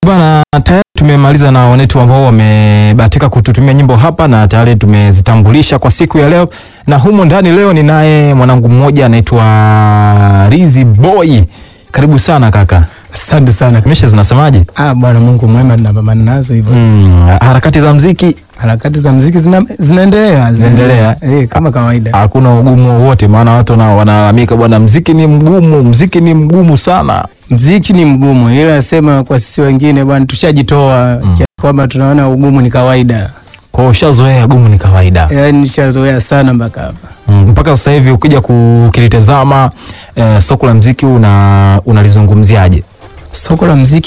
Bwana, tayari tumemaliza na wanetu ambao wamebahatika kututumia nyimbo hapa na tayari tumezitambulisha kwa siku ya leo, na humo ndani leo ninaye mwanangu mmoja anaitwa Rizi Boy. Karibu sana kaka. Asante sana. Misha zinasemaje? Ah, Bwana Mungu mwema, tunapambana nazo hivyo. Mm, harakati za mziki Harakati za muziki zina, zinaendelea Zinaendelea. eh, kama kawaida. hakuna ugumu wowote, maana watu na wanalalamika bwana, mziki ni mgumu, mziki ni mgumu sana. Mziki ni mgumu, ila sema kwa sisi wengine bwana, tushajitoa kiasi kwamba tunaona ugumu ni kawaida. Kwa hiyo ushazoea gumu ni kawaida. Yaani nishazoea sana mpaka hapa. Mm, mpaka sasa hivi ukija kukilitazama eh, soko la mziki una unalizungumziaje? Soko la muziki